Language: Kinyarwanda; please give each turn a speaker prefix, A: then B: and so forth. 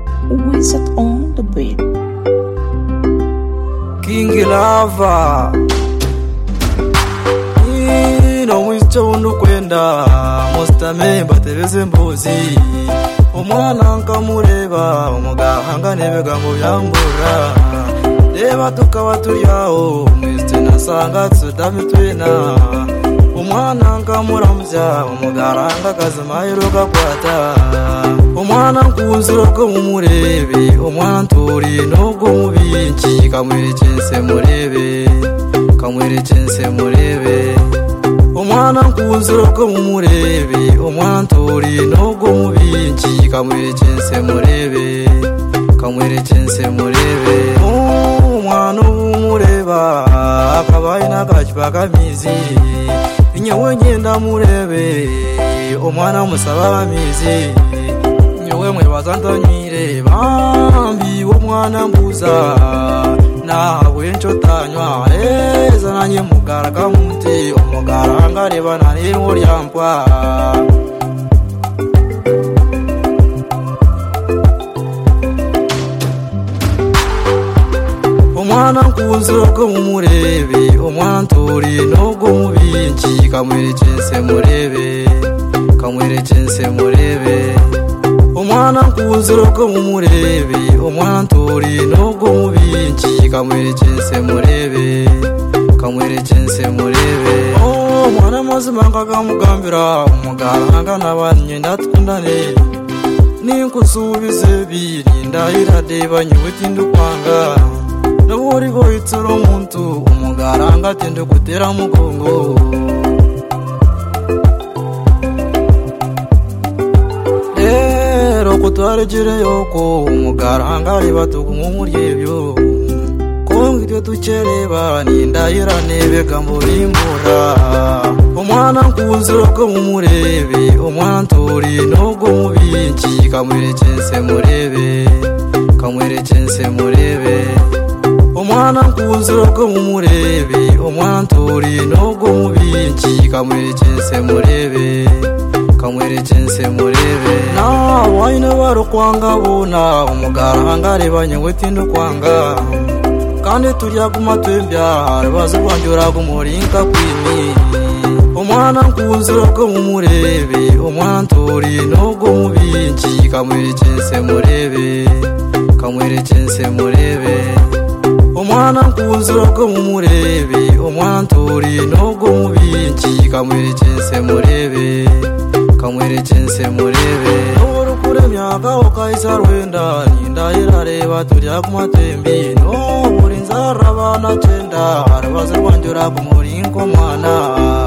A: sunset on the beat.
B: King Lava Ino wicho unukwenda Mostame mbatebeze mbuzi Umwana nkamureba Umugahangane begambo yambura Reba tukaba turi aho Mwese nasanga tudame twina Umwana nkamuramvya Umugaranga kazima yiruka kwata Umwana nkunzira bwo mumurebe Umwana nturi nubwo mubiki Kamwerekense murebe Kamwerekense murebe Umwana nkunzira bwo mumurebe Umwana nturi nubwo mubiki Kamwerekense murebe Kamwerekense murebe Umwana ubumureba Akabaye n'agacupa kamizi Nyewe ngenda murebe Umwana musaba bamizi nyowe mwebaza ndanywireba mbiwe umwana mbuza nawe ncotanywa eza nanjye mugaraga muti umugaranga rebana n'ingo ryambwa umwana nkunzira bwo mumurebe umwana nturi nubwo mubiki kamwerekense murebe kamwerekense murebe umwana nkunzira bwo mumurebe umwana nturi nubwo mubiki kamwerekense murebe kamwerekense murebe Oh, umwana mazima ngagamugambira umuganga n'abanye ndatundane ninkusubize biri ndahirareba nyubuti ndukwanga n'uburi boyitsura umuntu umugaranga atende gutera mugongo rero kutwaregere yoko umugaranga ribatuga nk'umuryebyo kongo ibyo dukereba nindahirane bega murimbura umwana nkunzira bwo mumurebe umwana nturi nubwo mubiki kamwerekense murebe kamwerekense murebe umwana nkunzira bwo mumurebe umwana nturi nubwo mubiki kamwerekense murebe kamwerekense murebe nawayine barukwanga buna umugaranga rebanye wetinde ukwanga kandi turyaguma twembya rubazi rwangiraga umuringa kwimi umwana nkunzira bwo mumurebe umwana nturi nubwo mubiki kamwerekense murebe kamwerekense murebe umwana nkunzira bwo mumurebe umwana nturi nubwo mubiki kamwerekense murebe kamwerekense murebe nubura ukura imyaka ukahise rwenda nindahirareba turya ku matembi nubura inzara abana cyenda arabaza rwongera ku muringo mwana